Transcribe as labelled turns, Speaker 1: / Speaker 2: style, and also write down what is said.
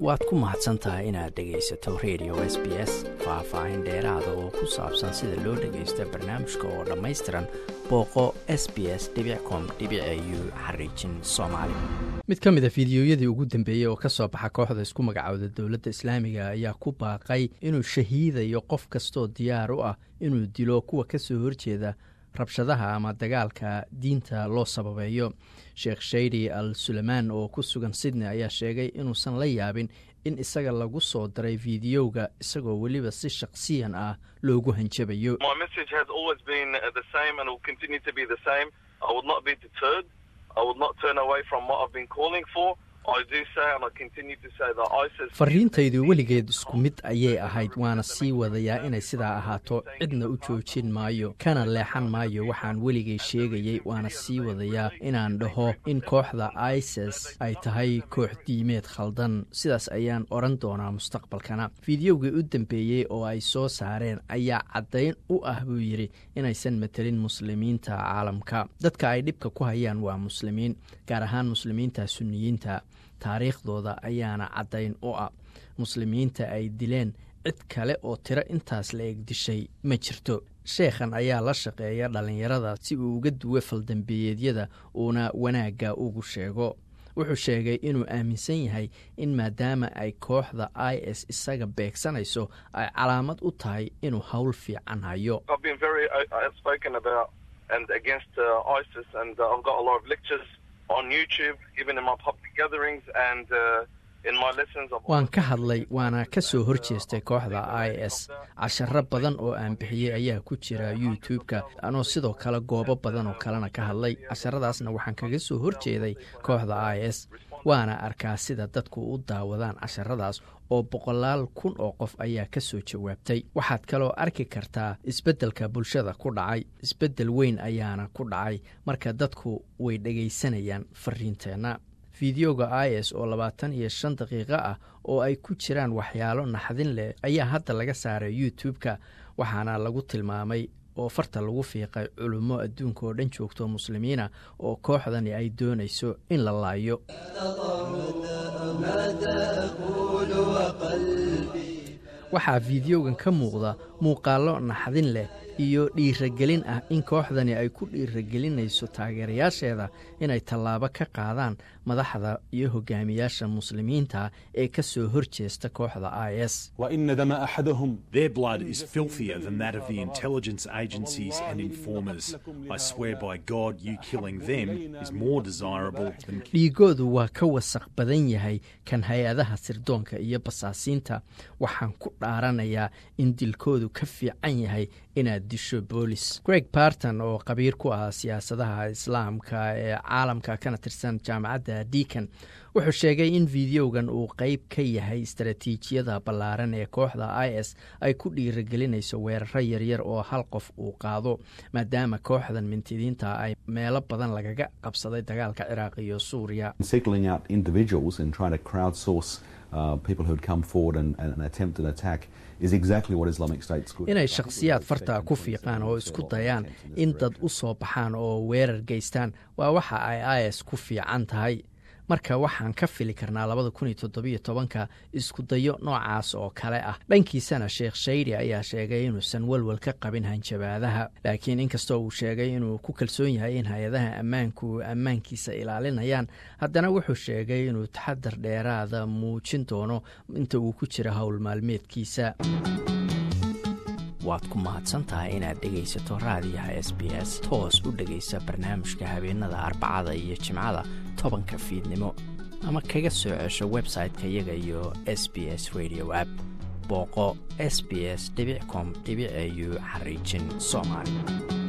Speaker 1: waad ku mahadsan tahay inaad dhegaysato radio s b s faah-faahin dheeraada oo ku saabsan sida loo dhagaysto barnaamijka oo dhammaystiran booqo s b s com u xariijin soomaali mid ka mid a fiidiyoyadii ugu dambeeyey oo ka soo baxa kooxda isku magacooda dowladda islaamiga ayaa ku baaqay inuu shahiidayo qof kastoo diyaar u ah inuu dilo kuwa ka soo horjeeda rabshadaha ama dagaalka diinta loo sababeeyo sheekh shaydi al suleymaan oo ku sugan sydney ayaa sheegay inuusan la yaabin in isaga lagu soo daray fiidiyowga isagoo weliba si shakhsiyan ah loogu hanjabayo fariintaydu weligeed isku mid ayay ahayd waana sii wadayaa inay sidaa ahaato cidna u joojin maayo kana leexan maayo waxaan weligay sheegayey waana sii wadayaa inaan dhaho in kooxda isis ay tahay koox diimeed khaldan sidaas ayaan odhan doonaa mustaqbalkana fiidiyowgii u dambeeyey oo ay soo saareen ayaa caddayn u ah buu yidhi inaysan matelin muslimiinta caalamka dadka ay dhibka ku hayaan waa muslimiin gaar ahaan muslimiinta sunniyiinta taariikhdooda ayaana caddayn u ah muslimiinta ay dileen cid kale oo tiro intaas la eg dishay ma jirto sheekhan ayaa la shaqeeya dhallinyarada si uu uga duwo faldambeeyeedyada uuna wanaagga ugu sheego wuxuu sheegay inuu aaminsan yahay in maadaama ay kooxda i s isaga beegsanayso ay calaamad u tahay inuu howl fiican hayo waan ka hadlay waana ka soo horjeestay kooxda i s casharo badan oo aan bixiyey ayaa ku jira youtube-ka anoo sidoo kale goobo badan oo kalena ka hadlay casharadaasna waxaan kaga soo horjeeday kooxda i s waana arkaa sida dadku u daawadaan casharadaas oo boqolaal kun oo qof ayaa ka soo jawaabtay waxaad kaloo arki kartaa isbeddelka bulshada ku dhacay isbeddel weyn ayaana ku dhacay marka dadku way dhegaysanayaan fariinteenna fideoga i s oo labaatan iyo shan daqiiqo ah oo ay ku jiraan waxyaalo naxdin leh ayaa hadda laga saaray youtube-ka waxaana lagu tilmaamay oo farta lagu fiiqay culummo adduunka oo dhan joogto muslimiina oo kooxdani ay doonayso in la laayo waxaa fideogan ka muuqda muuqaallo naxdin leh iyo dhiiragelin ah in kooxdani ay ku dhiiragelinayso taageerayaasheeda inay tallaabo ka qaadaan madaxda iyo hogaamiyaasha muslimiinta ee ka soo horjeesta kooxda i s dhiigoodu waa ka wasaq badan yahay kan hay-adaha sirdoonka iyo basaasiinta waxaan ku dhaaranayaa in dilkoodu ka fiican yahay inaad disho boolis greg barton oo qabiir ku ah siyaasadaha islaamka ee caalamka kana tirsan jaamacadda deacon wuxuu sheegay in fideogan uu qeyb ka yahay istaraatiijiyada ballaaran ee kooxda i s ay ku dhiiragelinayso weeraro yaryar oo hal qof uu qaado maadaama kooxdan mintidiinta ay meelo badan lagaga qabsaday dagaalka ciraaq iyo suuriya inay shakhsiyaad farta ku fiiqaan oo isku dayaan in dad u soo baxaan oo weerar geystaan waa waxa ay i s ku fiican tahay marka waxaan ka fili karnaa labada kun iyo toddobiyo tobanka isku dayo noocaas oo kale ah dhankiisana sheekh shaydi ayaa sheegay inuusan welwel ka qabin hanjabaadaha laakiin inkastoo uu sheegay inuu ku kalsoon yahay in hay-adaha ammaanku ammaankiisa ilaalinayaan haddana wuxuu sheegay inuu taxadar dheeraada muujin doono inta uu ku jira howl maalmeedkiisa waad ku mahadsantahay inaad dhegaysato raadiyaha s b s toos u dhegaysa barnaamijka habeenada arbacada iyo jimcada tobanka fiidnimo ama kaga soo cesho website-ka iyaga iyo s b s radio app booqo s b s com au xariijin soomaali